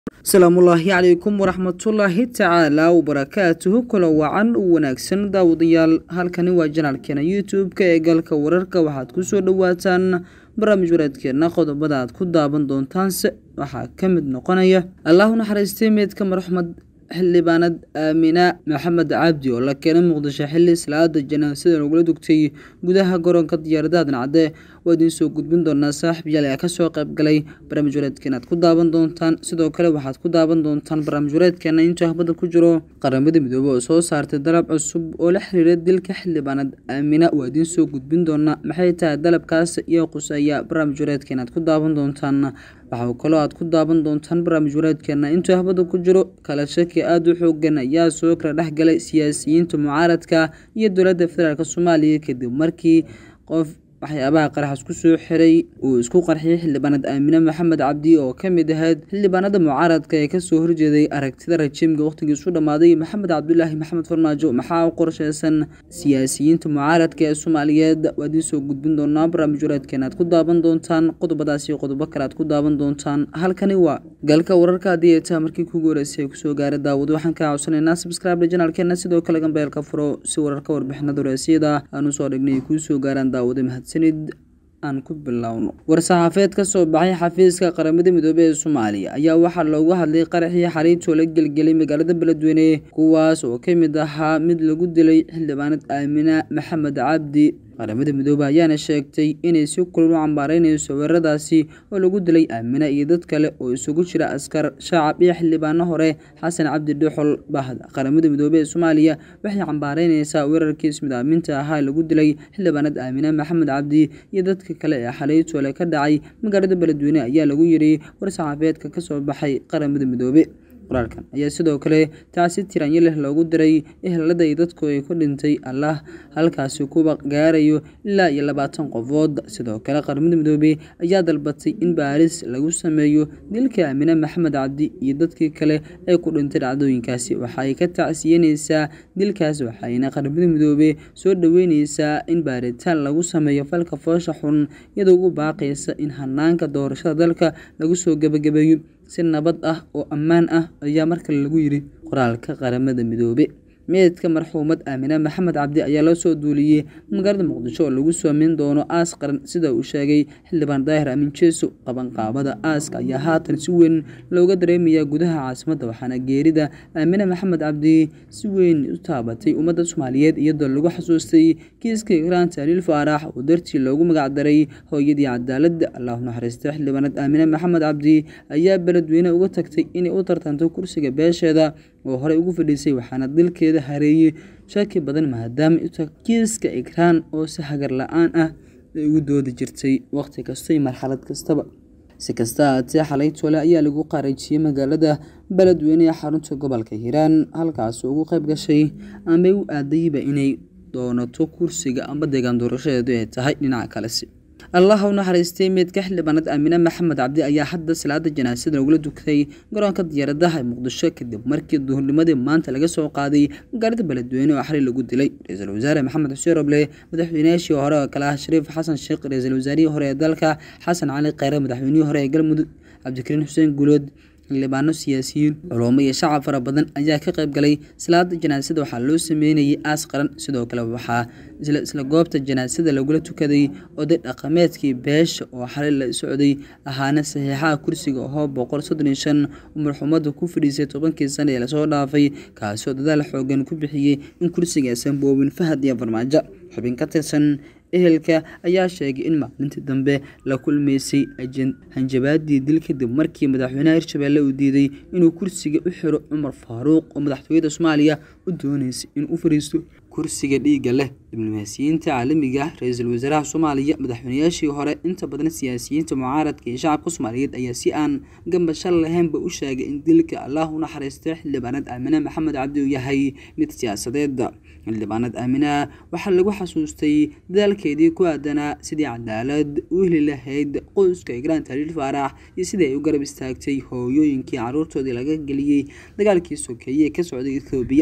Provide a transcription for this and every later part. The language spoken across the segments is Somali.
asalaamullaahi calaykum waraxmatullaahi tacaala wabarakaatuhu kula wacan u wanaagsan daawadayaal halkani waa janaalkeena youtube-ka ee galka wararka waxaad kusoo dhawaataan barnaamij wareedkeena qodobada aad ku daawan doontaanse waxaa ka mid noqonaya allahu naxariistay meydka marxumed xildhibaanad aamina maxamed cabdi oo la keenay muqdisho xili salaada janaasada lagula dugtay gudaha garoonka diyaaradaha dancadde waa idiin soo gudbin doonaa saaxib yaal ayaa kasoo qayb galay barnaamij wareedkeena aad ku daawan doontaan sidoo kale waxaad ku daawan doontaan barnaamij wareedkeena intuu ahbada ku jiro qaramada midoobey oo soo saartay dalab cusub oo la xiriira dilka xildhibaanad aamina waa idiin soo gudbin doonaa maxay tahay dalabkaas iyo quseeya barnaamij wareedkeena aad ku daawan doontaan waxaa kaloo aad ku daawan doontaan barnaamij wareedkeena intuu ahbada ku jiro kala shaki aada u xoogan ayaa soo kala dhexgalay siyaasiyiinta mucaaradka iyo dowladda federaalk soomaaliya kadib markii qof waxyaabaha qaraxas ku soo xiray uu isku qarxiyay xildhibaanad aamine maxamed cabdi oo ka mid ahayd xildhibaanada mucaaradka ee kasoo horjeeday aragtida rajiimka wakhtigiisu dhammaaday maxamed cabdulaahi maxamed farmaajo maxaa u qorsheysan siyaasiyiinta mucaaradka ee soomaaliyeed waa idiin soo gudbin doonaa barnaamij wareedkeena aad ku daawan doontaan qodobadaasi qodobo kale aad ku daawan doontaan halkani waa galka wararka haddii ay tahay markii kugu horeysay ay kusoo gaara daawado waxaan kaa codsanaynaa subscribe janaalkeena sidoo kale gambeelka furo si wararka warbixinada horeysiyada aanu soo dhignay ay kuu soo gaaraan daawada mahadsanid aan ku bilowno war-saxaafeed ka soo baxay xafiiska qaramada midoobey ee soomaaliya ayaa waxaa loogu hadlay qaraxii xariitoo la gelgelay magaalada beledweyne kuwaas oo ka mid ahaa mid lagu dilay xildhibaanad aamina maxamed cabdi qaramada midoobey ayaana sheegtay inay si kulul u cambaareyneyso weeraradaasi oo lagu dilay aamina iyo dad kale oo isugu jira askar shacab iyo xildhibaano hore xasan cabdi dhuxol bahda qaramada midoobey ee soomaaliya waxay cambaareyneysaa weerarkii ismidaaminta ahaa ee lagu dilay xildhibaanad aamina maxamed cabdi iyo dadka kale ee xaliitoole ka dhacay magaalada beledweyne ayaa lagu yiri war-saxaafeedka kasoo baxay qaramada midoobey qoraalkan ayaa sidoo kale taasi tiranyo leh loogu diray ehelada iyo dadku ay ku dhintay allah halkaasi kuwa gaarayo ilaa iyo labaatan qofood sidoo kale qaramada midoobey ayaa dalbatay in baaris lagu sameeyo dilka aamine maxamed cabdi iyo dadkii kale ee ku dhintay dhacdooyinkaasi waxaay ka tacsiyaneysaa dilkaas waxayna qaramada midoobey soo dhaweyneysaa in baaritaan lagu sameeyo falka foosha xun iyadoo ugu baaqaysa in hanaanka doorashada dalka lagu soo gebagabeeyo si nabad ah oo ammaan ah ayaa markale lagu yiri qoraalka qaramada midoobe meydka marxuumad aamine maxamed cabdi ayaa loo soo duuliyey magaalada muqdisho oo lagu soomeyn doono aas qaran sida uu sheegay xildhibaan daahir aamin jeeso qabanqaabada aaska ayaa haatan si weyn looga dareemayaa gudaha caasimadda waxaana geerida aamine maxamed cabdi si weyn u taabatay ummadda soomaaliyeed iyadoo lagu xasuustay kiiska ikraan taaliil faarax oo dartii loogu magacdaray hooyadii cadaaladda allahu naxariista xildhibaanad aamine maxamed cabdi ayaa beledweyne uga tagtay inay u tartanto kursiga beesheeda oo horey ugu fadhiisay waxaana dilkeeda hareeyey shaki badan maadaama uta kiiska ikraan oo si hagar la-aan ah ay ugu doodi jirtay waqti kasta iyo marxalad kastaba si kasta haatee xalay tole ayaa lagu qaarajiyey magaalada beledweyne ee xarunta gobolka hiiraan halkaas ugu qayb gashay amay u aadayba inay doonato kursiga amba deegaan doorashadeedu ay tahay dhinaca kalesi allah u naxariistay meydka xildhibaanad aamine maxamed cabdi ayaa hadda salaada janaasada lagula dugtay garoonka diyaaradaha ee muqdisho kadib markii duhurnimadii maanta laga soo qaaday magaalada beledweyne oo xalay lagu dilay ra-iisul wasaare maxamed xuseen roble madaxweynayaashii hore oo kale ah shariif xasan sheekh ra-iisul wasaarihii hore ee dalka xasan cali kheyre madaxweynihii hore ee galmudug cabdikariin xuseen guulood xildhibaano siyaasiyiin culummo iyo shacab fara badan ayaa ka qayb galay salaada janaasada waxaa loo sameynayay aas qaran sidoo kale waxaa isla goobta janaasada lagula tukaday oday dhaqameedkii beesha oo xalay la socday ahaana saxiixaha kursiga ahoo boqol soddon iyo shan oo marxuumada ku fadhiisay tobankii sane ee lasoo dhaafay kaasoo dadaal xoogan ku bixiyey in kursigaasan boobin fahad iyo farmaajo xubin ka tirsan ehelka ayaa sheegay in maalintii dambe la kulmeysay hanjabaadii dil kadib markii madaxweynaha hirshabelle uu diiday inuu kursiga u xiro cumar faaruuq oo madaxtooyada soomaaliya u dooneysay inuu u fadhiisto kursiga dhiigga leh diblomaasiyiinta caalamiga ah ra-iisul wasaaraha soomaaliya madaxweynayaashii hore inta badan siyaasiyiinta mucaaradka iyo shacabka soomaaliyeed ayaa si aan gambashal lahaynba u sheegay in dilka allah u naxariistay xildhibaanad aamine maxamed cabdi uu yahay mid siyaasadeed xildhibaanad aamina waxaa lagu xasuustay dadaalkeedii ku aadanaa sidii cadaalad u heli lahayd qoyska igraan taliil faarax iyo sidii ay u garab istaagtay hooyooyinkii caruurtoodii laga geliyey dagaalkii sokeeye ee ka socday ethoobiya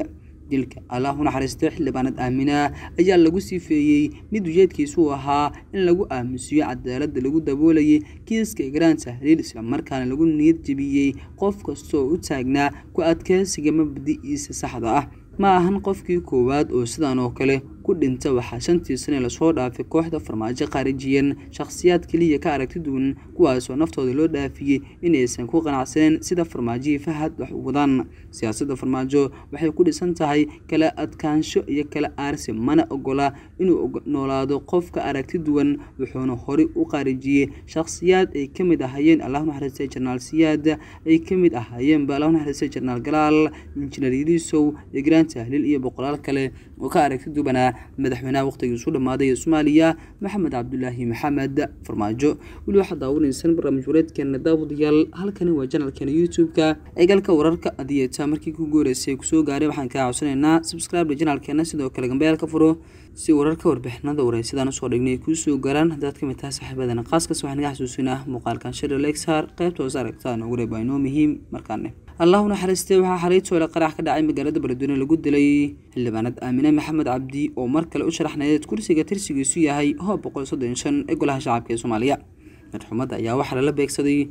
dilka allah u naxariistay xildhibaanad aamina ayaa lagu sifeeyey mid ujeedkiisu ahaa in lagu aamusiyo cadaaladda lagu daboolayay kiiska igraan tahliil islamarkaana lagu niyad jebiyey qof kastaoo u taagnaa ku adkeysiga mabadi'iisa saxda ah ma ahan qofkii koowaad oo sidan oo kale ku dhinta waxaa shantii sane lasoo dhaafay kooxda farmaajo qaarijiyan shakhsiyaad keliya ka aragti duwan kuwaasoo naftooda loo dhaafiyey inaysan ku qanacsaneen sida farmaajihii fahad wax u wadaan siyaasadda farmaajo waxay ku dhisan tahay kala adkaansho iyo kala aarsi mana ogola inuu noolaado qofka aragti duwan wuxuuna horey u qaarijiyey shakhsiyaad ay ka mid ahaayeen allah naxariistay jenaraal siyaad ay ka mid ahaayeenba allah naxariistay jenaraal galaal injineer yiliisow igraan tahliil iyo boqolaal kale oo ka aragti duwanaa madaxweynaha wakhtigiisu dhammaaday ee soomaaliya maxamed cabdulaahi maxamed farmaajo weli waxaad daawanaysaan barnaamij wareedkeena daawadayaal halkani waa janalkeena youtube-ka eegalka wararka adiyeeta markii ku gooreysay kusoo gaaray waxaan kaa codsanaynaa subscribe janalkeena sidoo kale gambeyaal ka furo si wararka warbixinada wareysadaan usoo dhignay kuu soo gaaraan haddaad ka mid tahay saaxiibadana qaaskaas waxaan iga xasuusinaa muuqaalkan shir lexar qaybta hoos aragtaan ugu reeb waa inoo muhiim markaane allah u naxariistay waxaa xalay toole qarax ka dhacay magaalada beledweyne lagu dilay xildhibaanad aamine maxamed cabdi oo mar kale u sharaxnayd kursiga tirsigiisu yahay hoob boqol soddon shan ee golaha shacabka ee soomaaliya madxumadda ayaa waxaa lala beegsaday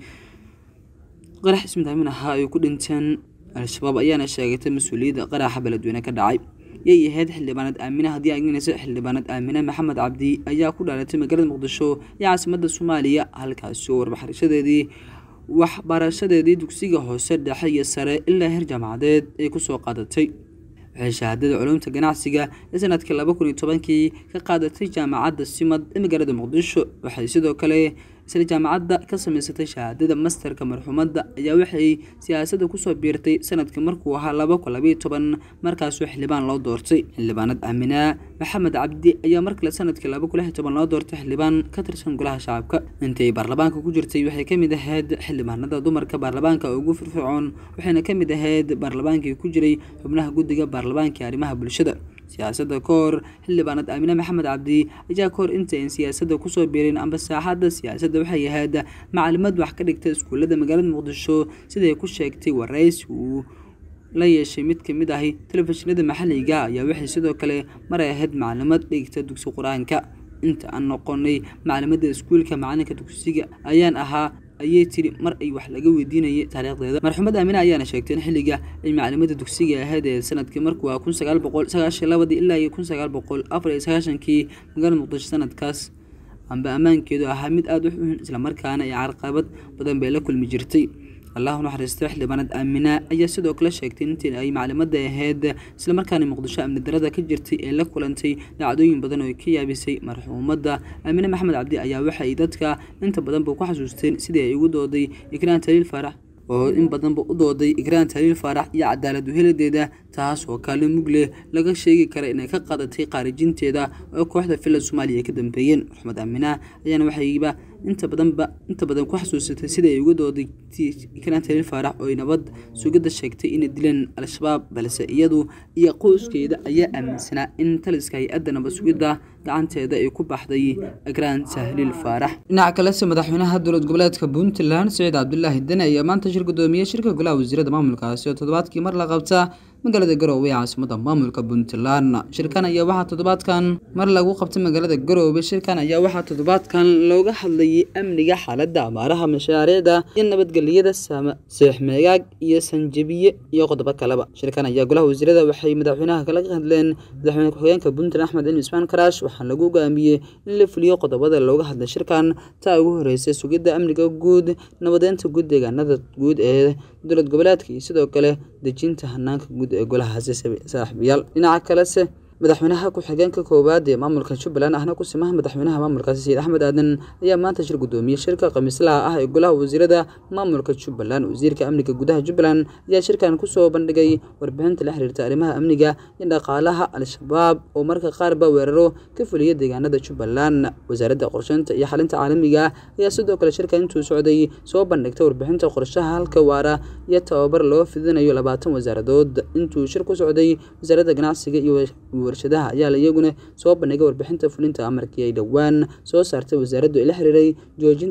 qarax ismidaamin ahaa ay ku dhinteen al-shabaab ayaana sheegatay mas-uuliyadda qaraxa beledweyne ka dhacay yay ahayd xildhibaanad aamine haddii agnaysa xildhibaanad aamine maxamed cabdi ayaa ku dhaalatay magaalada muqdisho ee caasimadda soomaaliya halkaasi oo warbaxrishadeedii waxbarashadeedii dugsiga hoose dhexe iyo sare ilaa heer jaamacadeed ay kusoo qaadatay waxay shahaadada culumta ganacsiga ee sanadkii laba kun iyo tobankii ka qaadatay jaamacadda simad ee magaalada muqdisho waxay sidoo kale isla jaamacadda ka samaysatay shahaadada masterka marxuumadda ayaa waxay siyaasadda kusoo biirtay sanadkii markuu ahaa laba kun labayo toban markaasoo xildhibaan loo doortay xildhibaanad aaminaa maxamed cabdi ayaa mar kale sanadkii laba kun lix iyo toban loo doortay xildhibaan ka tirsan golaha shacabka intii ay baarlamaanka ku jirtay waxay ka mid ahayd xildhibaanada dumarka baarlamaanka ugu firfircoon waxayna ka mid ahayd baarlamaankii ku jiray xubnaha guddiga baarlamaanka ee arrimaha bulshada siyaasadda ka hor xildhibaanad aamine maxamed cabdi ayaa kahor intayn siyaasadda kusoo biirin amba saaxadda siyaasadda waxay ahayd macalimad wax ka dhigta iskuullada magaalada muqdisho siday ku sheegtay waraysi uu la yeeshay mid ka mid ahi telefishinada maxalliga ayaa waxay sidoo kale maray ahayd macalimad dhigta dugsi qur-aanka inta aan noqonay macalimadda iskuulka macalinka dugsiga ayaan ahaa ayay tiri mar ay wax laga weydiinayay taariikhdeeda marxuumad aamine ayaana sheegtay in xilliga ay macalimada dugsiga ahayd ee sanadkii markuu ah kun sagaal boqol sagaashan labadii ilaa iyo kun sagaal boqol afar iyo sagaashankii magaalada muqdisho sanadkaas amba ammaankeedu ahaa mid aada u xun islamarkaana ay carqabad badan bay la kulmi jirtay allahu naxariistay xildhibaanad aamina ayaa sidoo kale sheegtay intii ay maclimadda ahayd islamarkaana muqdisho amni darada ka jirtay ee la kulantay dhacdooyin badan oo ka yaabisay marxuumadda aamine maxamed cabdi ayaa waxay dadka inta badanba ku xasuusteen sidii ay ugu dooday ikraan taliil faarax oo in badanba u dooday ikraan taliil faarax iyo cadaalad uheladeeda taas oo kaalin mug leh laga sheegi kara inay ka qaadatay qaarijinteeda oo kooxda filad soomaaliya ka dambeeyeen maxmed aamina ayaana waxayba inta badanba inta badan ku xasuusatay sida ay uga dooday ikraan taliil faarax oo ay nabad sugidda sheegtay inay dileen al-shabaab balse iyadu iyo qoyskeeda ayaa aaminsanaa in taliska hay-adda nabad sugidda gacanteeda ay ku baxday ikraan tahliil faarax dhinaca kalese madaxweynaha dowlad goboleedka puntland saciid cabdulaahi dene ayaa maanta shir gudoomiyey shirka golaha wasiirada maamulkaasi oo toddobaadkii mar la qabta magaalada garoowe ee caasimada maamulka puntland shirkan ayaa waxaa toddobaadkan mar lagu qabtay magaalada garoowe shirkan ayaa waxaa toddobaadkan looga hadlayay amniga xaaladda abaaraha mashaariicda iyo nabadgelyada seexmeegaag iyo sanjabiye iyo qodobo kaleba shirkan ayaa golaha wasiirada waxay madaxweynaha kala hadleen madaxweyne ku-xigeenka puntland axmed cilmi ismaan karaash waxaa lagu go'aamiyey in la fuliyo qodobada looga hadlay shirkan taa ugu horeysay sugidda amniga guud nabadeynta guud deegaanada guud ee dowlad goboleedka iyo sidoo kale dejinta hanaanka guud ee golahaasi saaxiibayaal dhinaca kalese madaxweynaha ku-xigeenka koowaad ee maamulka jubbaland ahna ku simaha madaxweynaha maamulkaasi sayid axmed aadan ayaa maanta shir gudoomiyey shirka khamiislaha ah ee golaha wasiirada maamulka jubbaland wasiirka amniga gudaha jubbaland ayaa shirkan kusoo bandhigay warbixinta la xiriirta arrimaha amniga iyo dhaqaalaha al-shabaab oo marka qaarba weeraro ka fuliya deegaanada jubbaland wasaaradda qorsheynta iyo xalinta caalamiga ayaa sidoo kale shirka intuu socday soo bandhigtay warbixinta qorshaha halka waara iyo tababar loo fidinayo labaatan wasaaradood intuu shir ku socday wasaaradda ganacsiga iyo warshadaha ayaa la iyaguna soo bandhigay warbixinta fulinta amarkii ay dhowaan soo saartay wasaaraddu ee la xiriiray joojinta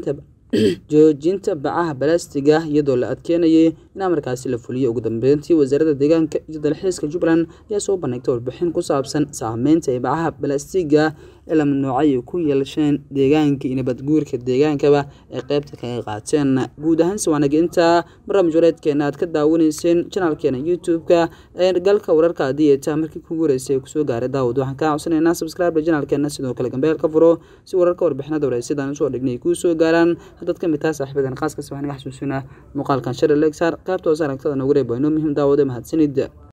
joojinta bacaha balastiga iyadoo la adkeynayay in amarkaasi la fuliyo ugu dambeyntii wasaaradda deegaanka iyo dalxiiska jubbaland ayaa soo bandhigtay warbixin ku saabsan saameynta ay bacaha balastiga ee la mamnuucay ay ku yeelasheen deegaanka iyo nabadguurka deegaankaba ay qeybta kaga qaateen guud ahaan siwaanaginta barnaamij wareedkeena aad ka daawanayseen janaalkeena youtube-ka ee galka wararka haddii ay tahay markii kugu horeysay ay kusoo gaaray daawad waxaan kaa codsanaynaa subscribe janaalkeena sidoo kale gambeel ka furo si wararka warbixinada wareysyadaan usoo dhignay ay kuu soo gaaraan haddaad ka mid tahay saaxiibadan khaaska waxaan iga xasuusinaa muuqaalkan shari lexar qaybta hoose aragtada nagu reeb waa inoo muhiim daawade mahadsanid